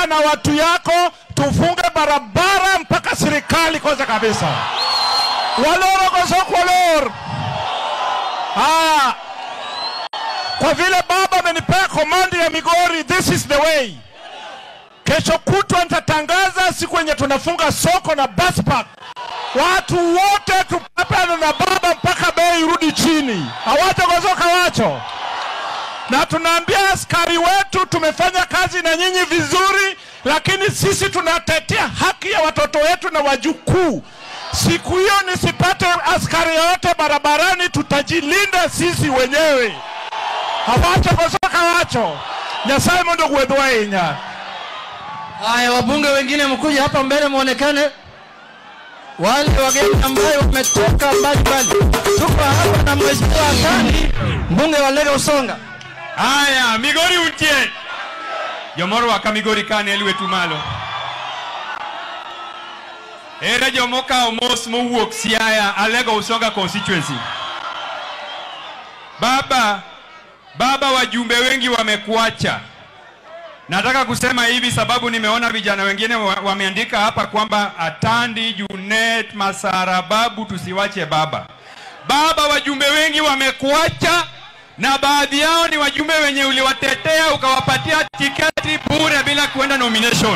ongea na watu yako tufunge barabara mpaka serikali kwanza kabisa. Waloro kosokwalor. Haya, kwa vile baba amenipea komandi ya Migori, this is the way. Kesho kutwa nitatangaza siku yenye tunafunga soko na bus park. Watu wote tupapane na baba mpaka bei irudi chini, hawatagozoka wacho na tunaambia askari wetu tumefanya kazi na nyinyi vizuri, lakini sisi tunatetea haki ya watoto wetu na wajukuu. Siku hiyo nisipate askari yoyote barabarani, tutajilinda sisi wenyewe, hawatagozoka wacho. Nyasaye mondo gwedhwa inya. Haya, wabunge wengine mkuja hapa mbele muonekane, wale wageni ambayo wametoka mbali mbali. Tuko hapa na mheshimiwa Kani, mbunge wa Lego Usonga. Haya, Migori untie. Jomoro waka Migori kane elwetu malo. Ere jomoka mos mowuok Siaya, Alego Usonga constituency. Baba, baba wajumbe wengi wamekuacha. Nataka kusema hivi sababu nimeona vijana wengine wa- wameandika hapa kwamba Atandi, Junet, Masara, Babu tusiwache baba. Baba, wajumbe wengi wamekuacha na baadhi yao ni wajumbe wenye uliwatetea ukawapatia tiketi bure bila kuenda nomination.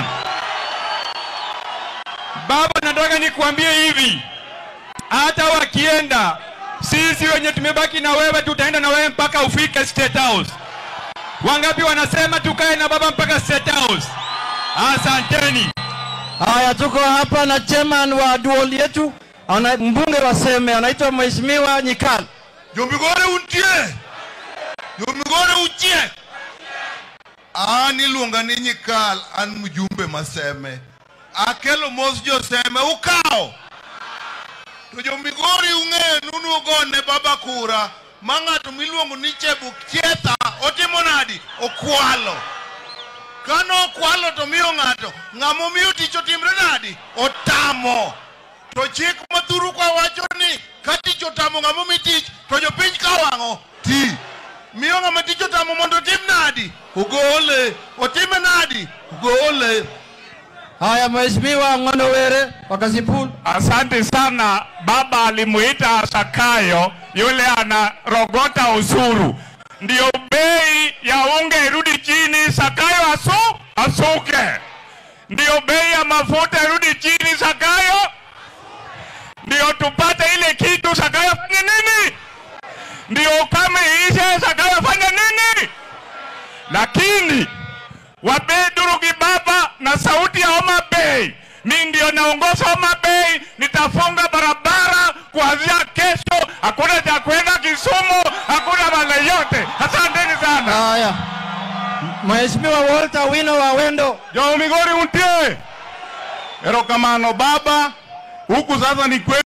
Baba, nataka nikuambie hivi, hata wakienda, sisi wenye tumebaki na wewe tutaenda na wewe mpaka ufike State House. Wangapi wanasema tukae na baba mpaka State House? Asanteni. Haya, tuko hapa na chairman wa duol yetu, ana mbunge wa Seme, anaitwa mheshimiwa Nyikal. Jomigore untie. Jomigore uchie. An iluonga ni Nyikal, an mjumbe maseme. Akelo mos joseme ukawo. To jomigori ung'e nunu ogone baba kura ma ng'ato miluongo ni Chebuk Chietha otimo nadi? Okwalo. Kano okwalo to miyo ng'ato, ng'amo miyo tich otimre nadi? Otamo. To chik mathuru kwa wacho ni ka tich otamo ng'amo mi tich to jopiny ka wang'o ti. Miyo ng'ama tich otamo mondo otim nadi? Ogole. Otime nadi? Ogole. Haya, mheshimiwa Ng'ono Were wa Kasipul. Asante sana. Baba alimuita Zakayo yule anarogota ushuru, ndio bei ya unga irudi chini, Zakayo asu asuke, ndio bei ya mafuta irudi chini, Zakayo ndio tupate ile kitu. Zakayo fanye nini? Ndio ukame ishe, Zakayo fanye nini? Lakini Wabedurugi baba na sauti ya Homa Bay, mi ndio naongoza Homa Bay. Nitafunga barabara kuanzia kesho, hakuna cha kwenda Kisumu, hakuna male yote. Asanteni sana. Haya, mheshimiwa Walter Wino wa Wendo. Jo Migori untie. Erokamano baba, huku sasa ni kwetu.